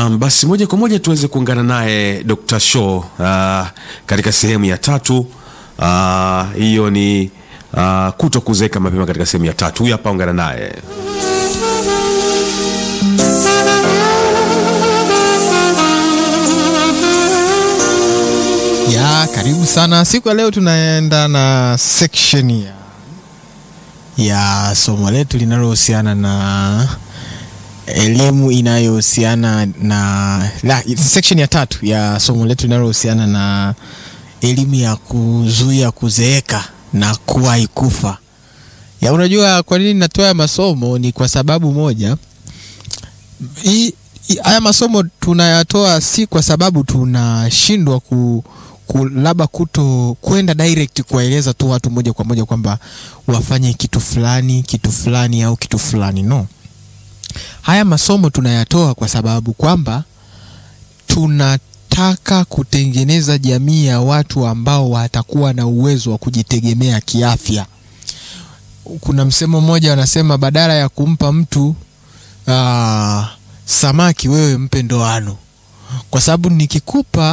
Naam, basi moja kwa moja tuweze kuungana naye Dr. Show uh, katika sehemu ya tatu. Ah, hiyo ni uh, kuto kuzeeka mapema katika sehemu ya tatu. Huyu hapa, ungana naye. ya karibu sana siku ya leo tunaenda na section ya, ya somo letu linalohusiana na elimu inayohusiana na la, section ya tatu ya somo letu linalohusiana na elimu ya kuzuia kuzeeka na kuwahi kufa ya unajua kwa nini natoa haya masomo ni kwa sababu moja hii hii- haya masomo tunayatoa si kwa sababu tunashindwa ku, ku labda kuto kwenda direct kuwaeleza tu watu moja kwa moja kwamba wafanye kitu fulani kitu fulani au kitu fulani no haya masomo tunayatoa kwa sababu kwamba tunataka kutengeneza jamii ya watu ambao watakuwa na uwezo wa kujitegemea kiafya kuna msemo mmoja wanasema badala ya kumpa mtu aa, samaki wewe mpe ndoano kwa sababu nikikupa